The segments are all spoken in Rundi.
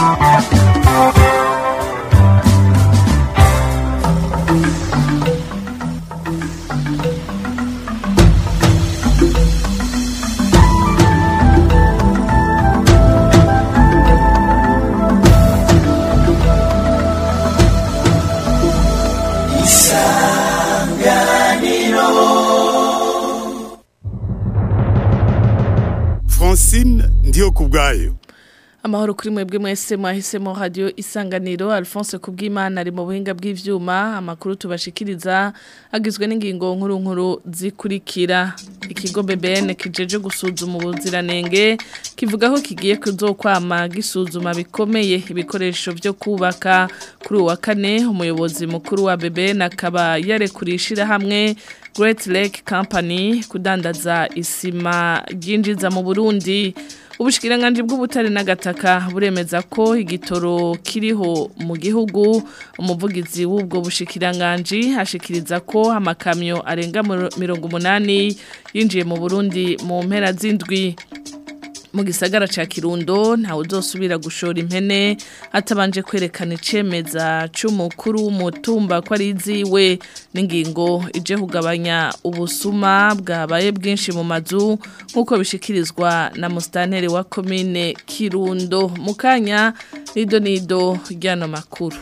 francine ndiyo ku bwayo amahoro kuri mwebwe mwese mwahisemo radio isanganiro Alphonse Kubwimana ari mu buhinga bw'ivyuma amakuru tubashikiriza agizwe n'ingingo nkuru nkuru zikurikira ikigo BBN kijeje gusuzuma ubuziranenge kivuga ko kigiye kuzokwama gisuzuma bikomeye ibikoresho byo kubaka kuri uwa kane umuyobozi mukuru wa BBN akaba yarekurishira hamwe Great Lake Company kudandaza isima ryinjiza mu Burundi Ubushikiranganji bw'ubutare n'agataka buremeza ko igitoro kiriho mu gihugu umuvugizi w'ubwo bushikiranganji hashikiriza ko amakamyo arenga mirongo umunani yinjiye mu Burundi mu mpera z'indwi mu gisagara ca Kirundo ntawe uzosubira gushora impene atabanje kwerekana icemeza c'umukuru w'umutumba ko ari iziwe n'ingingo ije kugabanya ubusuma bwabaye bwinshi mu mazu nk'uko bishikirizwa na mustantere wa komine Kirundo mu kanya nido nido ryano makuru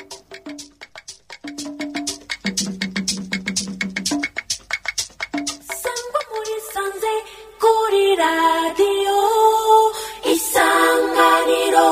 kuri radiyo isanganiro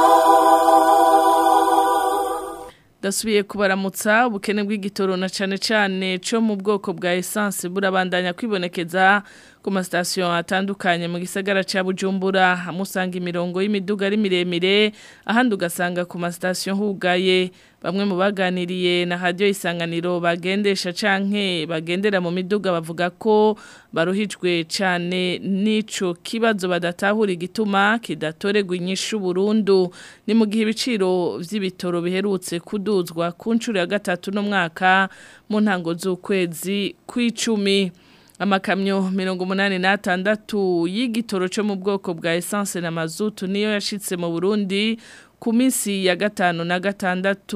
dasubiye kubaramutsa ubukene bw'igitoro na cane cane co mu bwoko bwa essence burabandanya kwibonekeza ku masitasiyo atandukanye mu gisagara ca Bujumbura amusanga imirongo y'imiduga ari miremire ahandi ugasanga ku masitasiyo hugaye bamwe mu baganiriye na radio isanganiro bagendesha canke bagendera mu miduga bavuga ko baruhijwe cane nico kibazo badatahura igituma kidatorerwa inyishu burundu ni mu gihe ibiciro vy'ibitoro biherutse kuduzwa ku ncuro ya gatatu no mwaka mu ntango z'ukwezi kw'icumi amakamyo mirongo umunani n'atandatu y'igitoro cyo mu bwoko bwa essence na mazutu niyo yashitse mu Burundi ku minsi ya gatanu na gatandatu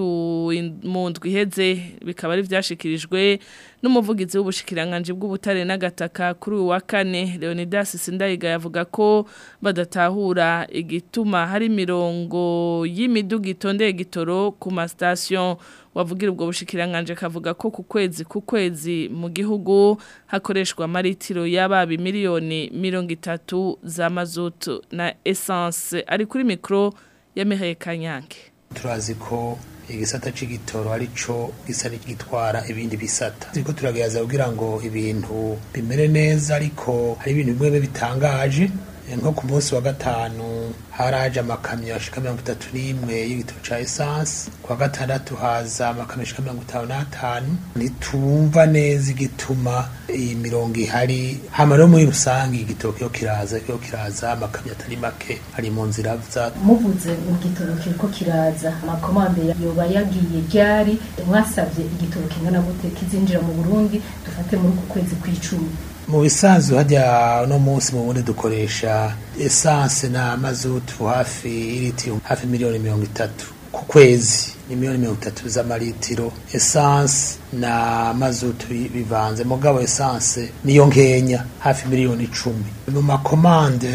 mu ndwi iheze bikaba ari vyashikirijwe n'umuvugizi w'ubushikiranganje bw'ubutare n'agataka kuri uyu wa kane Leonidas Sindayiga yavuga ko badatahura igituma hari mirongo y'imiduga itondeye gitoro ku mastation wavugira ubwo bushikiranganje kavuga ko ku kwezi ku kwezi mu gihugu hakoreshwa amaritiro y'ababi miliyoni mirongo itatu za mazutu na essence ari kuri mikro ya Mireille Kanyange turazi ko igisata c'igitoro arico gisa gitwara ibindi bisata turiko turagerageza kugira ngo ibintu bimere neza ariko hari ibintu bimwe bitangaje nko ku munsi wa gatanu haraje amakamyo ashika mirongo itatu n'imwe y'igitoro ca esanse ku wa gatandatu haza amakamyo ashika mirongo itanu n'atanu ntitumva neza igituma iyi mirongo ihari hama rero muri rusange igitoro kiyo kiraza kiyo kiraza amakamyo atari make ari mu nzira za muvuze igitoro kiriko kiraza amakomande yoba yagiye ryari mwasavye igitoro kingana gute kizinjira mu burundi dufate muri uku kwezi kw'icumi mu bisanzwe hajya no munsi mu bundi dukoresha esanse na mazutu hafi iritiro hafi miliyoni mirongo itatu ku kwezi ni miliyoni mirongo itatu z'amaritiro esanse na mazutu bivanze mugabo esanse niyo nkenya hafi miliyoni icumi mu makomande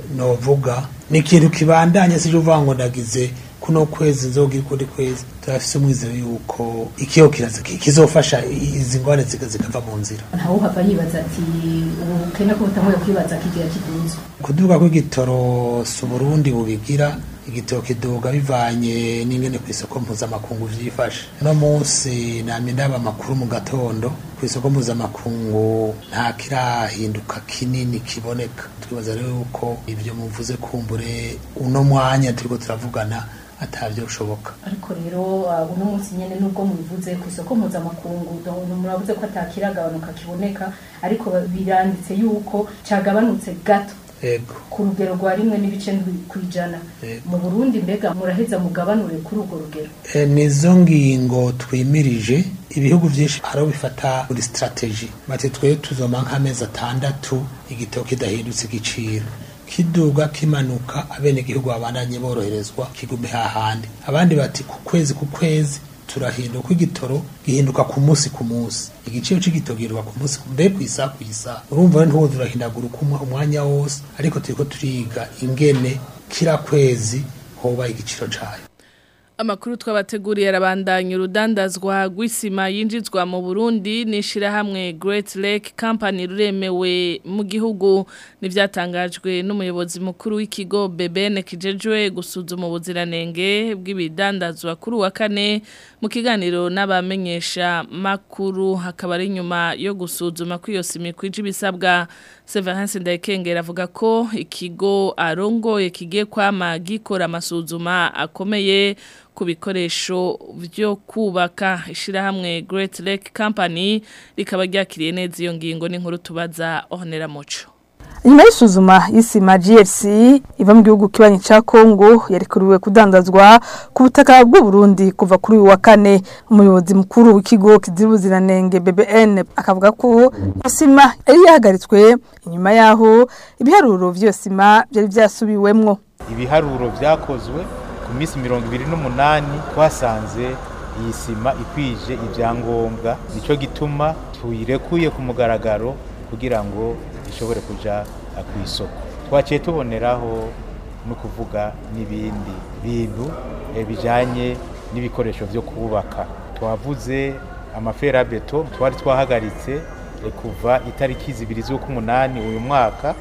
novuga ni ikintu kibandanya sije uvuga ngo ndagize kuno kwezi nzogira ukundi kwezi turafise umwizero yuko ikiyo kiraza kizofasha izi ngwane zikava mu nzira ntawe uhava yibaza ati ubukene ko butanguye kwibaza kigira kiduzwa kuduga kw'igitoro si uburundi bubigira igitoro kiduga bivanye n'ingene ku isoko mpuzamakungu vyifashe no munsi namye ndaba amakuru mu gatondo ku isoko mpuzamakungu nta kirahinduka kinini kiboneka twibaza rero yuko ivyo muvuze kumbure uno mwanya turiko turavugana atavyo ushoboka ariko rero uno munsi nyene nubwo mubivuze ku isoko mpuzamakungu muravuze ko atakiragabanuka kiboneka ariko biranditse yuko cagabanutse gato ego ku rugero rwa rimwe n'ibice ndwi kwijana mu Burundi mbega muraheza mugabanure kuri urwo rugero e, nizo ngingo twimirije ibihugu vyinshi haro bifata buri strategy bati twe tuzoma nk'amezi atandatu igitoro kidahindutse igiciro kiduga kimanuka abene gihugu babandanye boroherezwa kigume hahandi abandi bati ku kwezi ku kwezi turahinduka igitoro gihinduka ku munsi ku munsi igiciro c'igitoro gihinduka ku munsi mbe ku isaha ku isaha urumva ntuwo turahindagura uko umwanya wose ariko turiko turiga ingene kira kwezi hoba igiciro cayo Amakuru twabateguriye arabandanya urudandazwa rw'isima yinjizwa mu Burundi n'ishirahamwe Great Lake Company ruremewe mu gihugu nivyatangajwe n'umuyobozi mukuru w'ikigo BBN kijejwe gusuzuma ubuziranenge bw'ibidandazwa kuri wa kane mu kiganiro n'abamenyesha makuru hakaba ari nyuma yo gusuzuma kw'iyo sima kwije ibisabwa Severance Ndayikengera avuga ko ikigo arongoye kigiye kwama gikora amasuzuma akomeye ku bikoresho byo kubaka ishirahamwe Great Lake Company rikaba ryakiriye neza iyo ngingo n'inkuru tubaza Honera Muco Nyuma y'isuzuma y'isima GLC iva mu gihugu kibanyi ca Kongo yarikuriwe kudandazwa ku butaka bw'u Burundi kuva kuri uyu wa kane umuyobozi mukuru w'ikigo kizibuziranenge BBN akavuga ko isima yari yahagaritswe inyuma yaho ibiharuro vy'iyo sima byari vyasubiwemwo ibiharuro vyakozwe ku minsi mirongo ibiri n'umunani twasanze iyi sima ikwije ibyangombwa nicyo gituma tuyirekuye ku mugaragaro kugira ngo ishobore kuja ku isoko twaciye tuboneraho no kuvuga n'ibindi bintu bijanye n'ibikoresho byo kubaka twavuze amaferabeto twari twahagaritse kuva itariki zibiri z'ukumunani uyu mwaka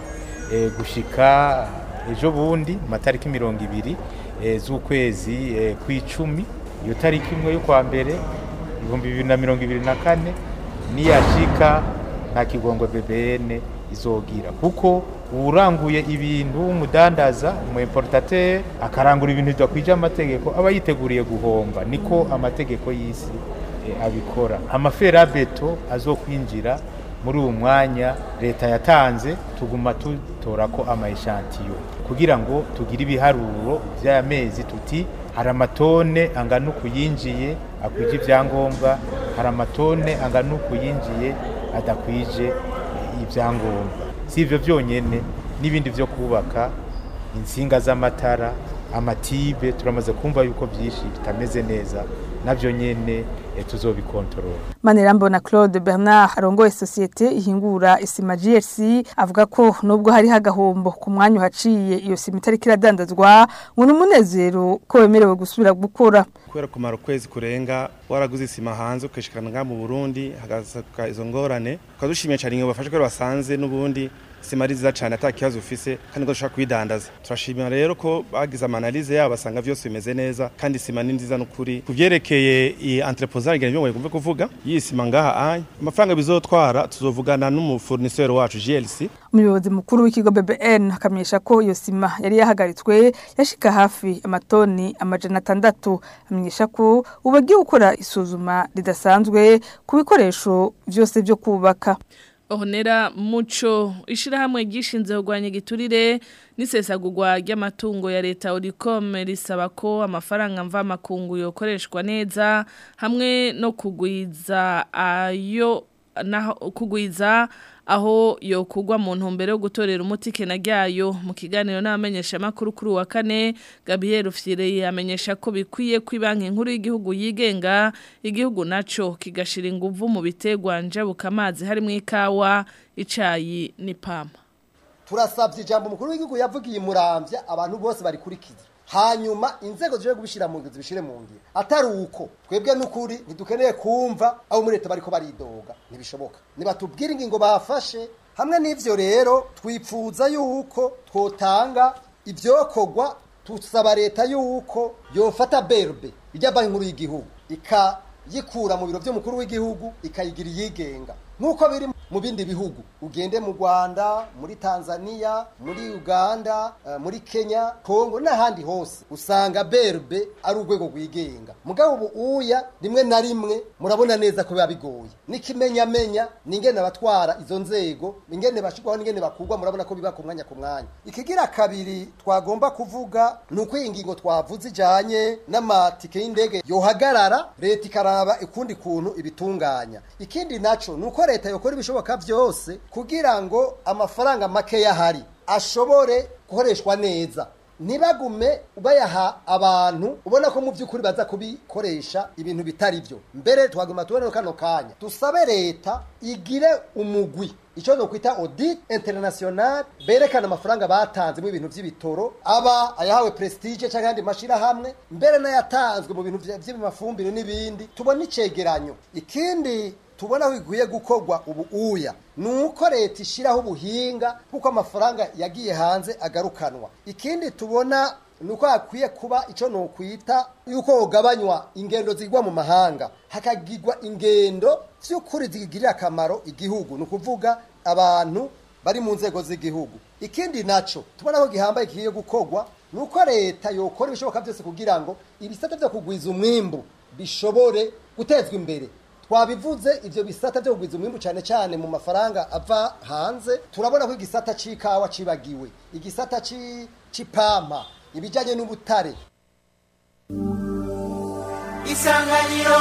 gushika ejo bundi matariki mirongo ibiri z'ukwezi kw'icumi iyo tariki imwe yo kwa mbere ibihumbi bibiri na mirongo ibiri na kane niyashika nta kigongo BBN izogira kuko uranguye ibintu umudandaza umu importateur akarangura ibintu bidakwije amategeko aba yiteguriye guhomba niko amategeko y'isi abikora amaferabeto azokwinjira muri uwo mwanya leta yatanze tuguma tutora ko amayishantiyo kugira ngo tugire ibiharuro by'amezi tuti hari amatone angana uku yinjiye akwije ibyangombwa hari amatone angana uku yinjiye adakwije ibyangombwa si ibyo byonyine n'ibindi byo kubaka insinga z'amatara amatibe turamaze kumva yuko byinshi bitameze neza nabyo nyine tuzobikontorora Manirambona Claude Bernard arongoye societe ihingura isima GLC avuga ko nubwo hari hagahombo ku mwanya uhaciye iyo sima itari kiradandazwa ngo umunezero ko wemerewe gusubira gukora kubera kumara ukwezi kurenga waraguze isima hanze ukishikana nga mu Burundi hagasaка izo ngorane ukadushimiye cyane ngo bafashe ko basanze n'ubundi sima ari nziza cyane ata kibazo ufise kandi ngo dushaka kuyidandaza turashimira rero ko bagize amanalize yabo basanga byose bimeze neza kandi sima ni nziza n'ukuri kuvyerekeye iyi entreposage ngira byo kumve kuvuga iyi sima ngaha anye amafaranga bizotwara tuzovugana n'umufurnisseur wacu GLC umuyobozi mukuru w'ikigo BBN akamenyesha ko iyo sima yari yahagaritswe yashika hafi amatoni amajana atandatu amenyesha ko ubu agiye gukora isuzuma ridasanzwe ku bikoresho byose byo kubaka Ohonera muco ishirahamwe gishinze kugwanya igiturire n'isesagurwa ry'amatungo ya leta Oricom risaba ko amafaranga mva makungu yokoreshwa neza hamwe no kugwiza ayo naho kugwiza aho yokugwa mu ntumbero yo gutorera umuti kena ryayo mu kiganiro n'abamenyesha makuru kuri wa kane Gabriel Rufyire yamenyesha ko bikwiye ko banki nkuru y'igihugu yigenga igihugu naco kigashira inguvu mu bitegwa njabuka amazi harimo ikawa icayi n'ipama turasabye ijambo umukuru w'igihugu yavugiye murambya abantu bose bari kurikiza hanyuma inzego zije kubishira mu ngiro zibishire mu ngiro atari uko twebwe n'ukuri ntidukeneye kumva abo muri leta bariko baridoga ntibishoboka nibatubwire ingingo bafashe hamwe n'ivyo rero twipfuza yuko twotanga ivyokorwa tusaba leta yuko yofata berbe irya banki nkuru y'igihugu ikayikura mu biro vy'umukuru w'igihugu ikayigira iyigenga nk'uko biri mu bindi bihugu ugende mu rwanda muri tanzania muri uganda uh, muri kenya kongo n'ahandi hose usanga berbe ari urwego rwigenga mugabo ubu uya rimwe na rimwe murabona neza ko biba bigoye n'ikimenyamenya n'ingene abatwara izo nzego ingene bashirwaho n'ingene bakurwa murabona ko biba ku mwanya ku mwanya ikigira kabiri twagomba kuvuga ni uko iyi ngingo twavuze ijanye n'amatike y'indege yohagarara leta ikaraba ukundi kuntu ibitunganya ikindi naco ni uko leta yokora ibishoboka byose kugira ngo amafaranga make yahari ashobore gukoreshwa neza ntibagume bayaha abantu ubona ko mu by'ukuri baza kubikoresha ibintu bitari byo mbere twaguma tubona kano kanya dusabe leta igire umugwi icyo nokwita audit international berekana amafaranga batanze mu bintu by'ibitoro aba ayahawe prestige cyangwa andi mashirahamwe mbere n'ayatanzwe mu bintu by'amafumbire n'ibindi tubona icegeranyo ikindi tubona aho bikwiye gukorwa ubu uya ni uko leta ishyiraho ubuhinga kuko amafaranga yagiye hanze agarukanwa ikindi tubona ni uko hakwiye kuba icyo nokwita yuko ugabanywa ingendo zigwa mu mahanga hakagirwa ingendo by'ukuri zigirira akamaro igihugu ni ukuvuga abantu bari mu nzego z'igihugu ikindi nacyo tubona ko gihambaye kigiye gukorwa ni uko leta yokora ibishoboka byose kugira ngo ibisate byo kugwiza umwimbu bishobore gutezwa imbere twabivuze ivyo bisata byo kugwiza umwimbu cyane cyane mu mafaranga ava hanze turabona ko igisata c'ikawa cibagiwe igisata c'ipampa ibijanye n'ubutare isanganiro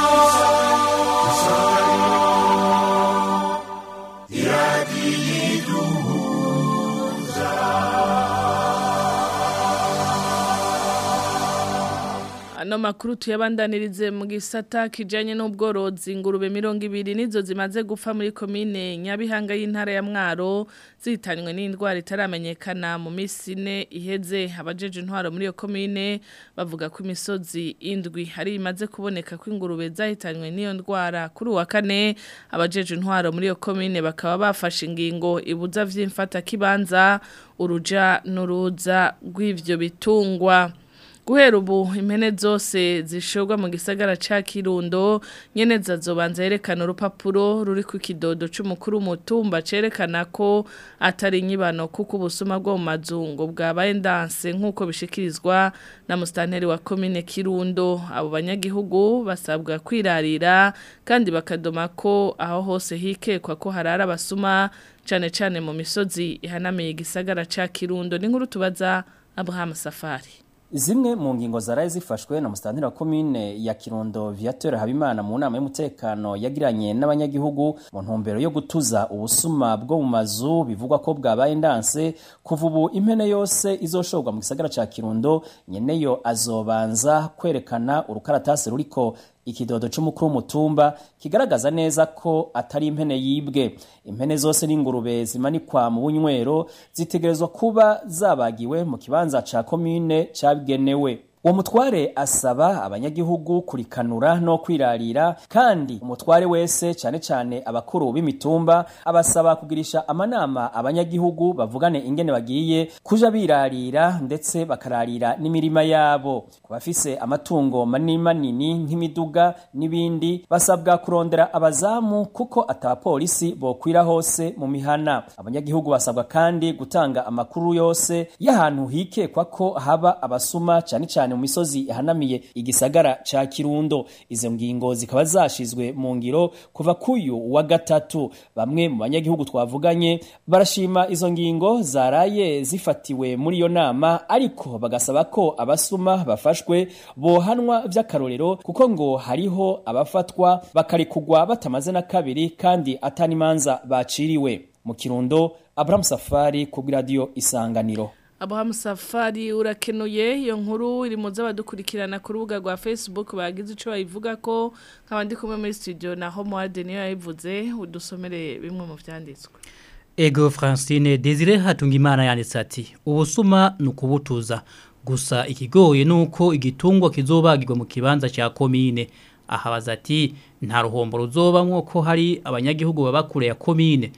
Ano makuru tuyabandanirize mu gisata kijanye n'ubworozi ingurube mirongo ibiri nizo zimaze gupfa muri komine Nyabihanga y'intara ya Mwaro zitanywe n'indwara itaramenyekana mu minsi ine iheze abajeje intwaro muri iyo komine bavuga ko imisozi indwi hari imaze kuboneka ko ingurube zahitanywe n'iyo ndwara kuri uwa kane abajeje intwaro muri iyo komine bakaba bafashe ingingo ibuza vy'imfata kibanza uruja n'uruza rw'ivyo bitungwa guhera ubu impene zose zishorwa mu gisagara ca Kirundo nyene zazobanza yerekana urupapuro ruri ku kidodo c'umukuru mutumba cerekana ko atari nyibano kuko ubusuma bwo mu mazungu bwabaye ndanse nkuko bishikirizwa na mustanteri wa commune Kirundo abo banyagihugu basabwa kwirarira kandi bakadoma ko aho hose hikekwa ko harara abasuma cane cane mu misozi ihanamiye igisagara ca Kirundo n'inkuru tubaza Abraham Safari Zimwe mu ngingo zaraye zifashwe na mustanteri wa commune ya Kirundo Viateur Habimana mu nama y'umutekano yagiranye n'abanyagihugu mu ntumbero yo gutuza ubusuma bwo mu mazu bivugwa ko bwabaye ndanse kuva ubu impene yose izoshorwa mu gisagara ca Kirundo nyeneyo azobanza kwerekana urukaratasi ruriko ikidodo c'umukuru w'umutumba kigaragaza neza ko atari impene yibwe impene zose n'ingurube zimanikwa mu bunywero zitegerezwa kuba zabagiwe mu kibanza ca komine cabigenewe uwo mutware asaba abanyagihugu kurikanura no kwirarira kandi umutware wese cyane cyane abakuru b'imitumba abasaba kugirisha amanama abanyagihugu bavugane ingene bagiye kuja birarira ndetse bakararira n'imirima yabo ku bafise amatungo manini manini nk'imiduga n'ibindi basabwa kurondera abazamu kuko atabapolisi bokwira hose mu mihana abanyagihugu basabwa kandi gutanga amakuru yose y'ahantu hikekwa ko haba abasuma cyane cyane mu misozi ihanamiye igisagara ca Kirundo izo ngingo zikaba zashizwe mu ngiro kuva kuyu wa gatatu bamwe mu banyagihugu twavuganye barashima izo ngingo zaraye zifatiwe muri iyo nama ariko bagasaba ko abasuma bafashwe bohanwa vy'akarorero kuko ngo hariho abafatwa bakarikugwa batamaze na kabiri kandi atanimanza baciriwe mu Kirundo Abraham Safari ku radio Isanganiro Abraham Safari urakenuye iyo nkuru iri mu z'abadukurikirana ku rubuga rwa Facebook bagize ico bayivuga ko nkabandi kumwe muri studio na Homeworld niyo yayivuze udusomere bimwe mu vyanditswe Ego Francine Desire Hatungimana yanditse ati ubusuma nukubutuza gusa ikigoye nuko igitungwa kizobagirwa mu kibanza cya komine ahabaza ati nta ruhombo ruzoba nko hari abanyagihugu baba kure ya komine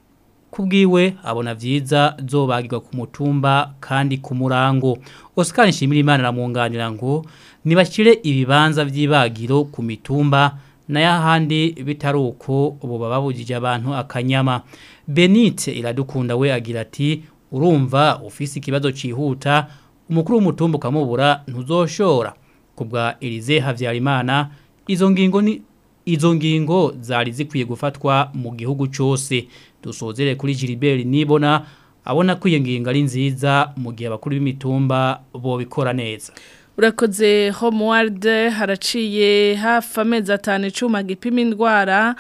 kubwiwe abona vyiza zobagirwa ku mutumba kandi ku murango Oscar Nshimirimana ramwunganira ngo nibashire ibibanza vy'ibagiro ku mitumba n'ayahandi bitari uko ubu bababujije abantu akanyama Benite iradukunda we agira ati urumva ufise ikibazo cihuta umukuru w'umutumba ukamubura ntuzoshora kubwa Elize Havyarimana izo ngingo ni izo ngingo zari zikwiye gufatwa mu gihugu cyose dusozere kuri Gilbert nibona abona ko iyo ngingo ari nziza mu gihe abakuru b'imitumba bo bikora neza urakoze Homeworld haraciye hafi amezi atanu icuma gipima indwara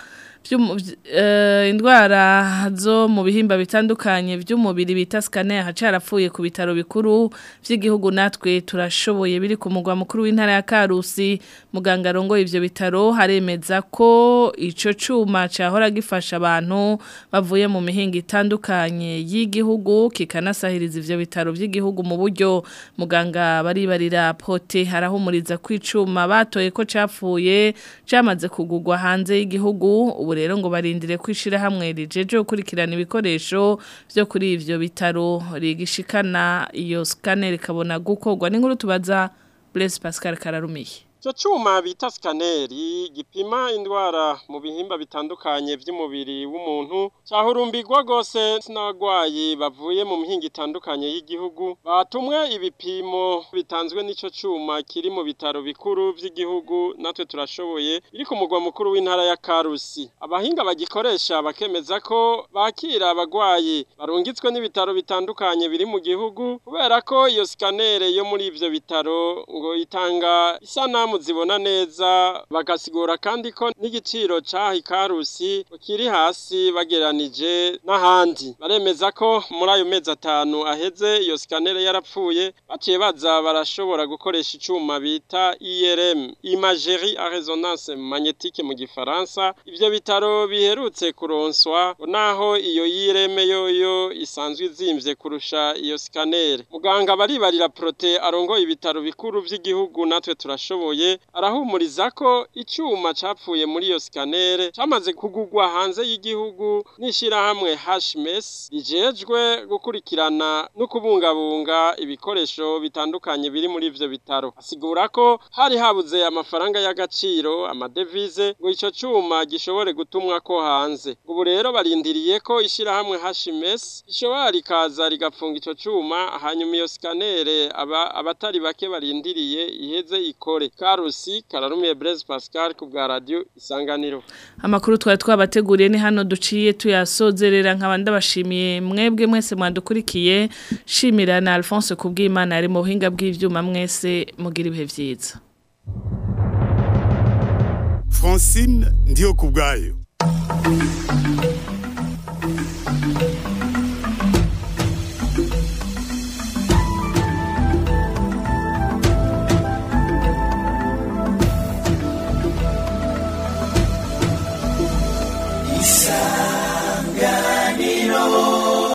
vy'umu- vy- eh, indwara zo mu bihimba bitandukanye by'umubiri bita scanner hacarapfuye ku bitaro bikuru vy'igihugu natwe turashoboye biri ku mugwa mukuru w'intara ya Karusi muganga rongo ivyo bitaro haremeza ko ico cuma cahora gifasha abantu bavuye mu mihinga itandukanye y'igihugu kikanasahiriza ivyo bitaro vy'igihugu mu buryo muganga baribarira pote harahumuriza kwicuma batoye ko capfuye camaze kugugwa hanze y'igihugu ubu rero ngo barindire kwishira hamwe rijeje gukurikirana ibikoresho vyo kuri ivyo bitaro rigishikana iyo scanner ikabona gukorwa n'inkuru tubaza Blaise Pascal Kararumiye Ico cuma bita skaneri gipima indwara mu bihimba bitandukanye vy'umubiri w'umuntu cahurumbirwa gose n'abagwayi bavuye mu mihinga itandukanye y'igihugu batumwe ibipimo bitanzwe n'ico cuma kiri mu bitaro bikuru vy'igihugu natwe turashoboye biri ku mugwa mukuru w'intara ya Karusi abahinga bagikoresha bakemeza ko bakira abagwayi barungitswe n'ibitaro bitandukanye biri mu gihugu kubera ko iyo skanere yo muri ivyo bitaro ngo itanga isanamu zibona neza bagasigura kandi ko n'igiciro caha ikarusi kiri hasi bageranije n'ahandi baremeza ko muri ayo mezi atanu aheze iyo skanere yarapfuye baciye baza barashobora gukoresha icuma bita IRM imagerie à résonance magnétique mu gifaransa ivyo bitaro biherutse kuronswa naho iyo IRM yoyo isanzwe izimvye kurusha iyo skanere muganga baribarira prote arongoye ibitaro bikuru vy'igihugu natwe turashoboye arahumuriza ko icyuma capfuye muri iyo skanere cyamaze kugugwa hanze y'igihugu n'ishirahamwe HMS rijejwe gukurikirana no kubungabunga ibikoresho bitandukanye biri muri ivyo bitaro asigura ko hari habuze amafaranga y'agaciro amadevize ngo ico cyuma gishobore gutumwa ko hanze ubu rero barindiriye ko ishirahamwe HMS ishobora rikaza rigapfunga ico cyuma hanyuma iyo skanere aba abatari bake barindiriye iheze ikore Karusi Kararumiye Blaise Pascal ku bwa radio Isanganiro Amakuru twari twabateguriye ni hano duciye tuyasozerera nk'abandi bashimiye mwebwe mwese mwandukurikiye shimira na Alphonse kubw'Imana ari mu buhinga bw'ivyuma mwese mugira ibihe vyiza Francine ndiyo kubwayo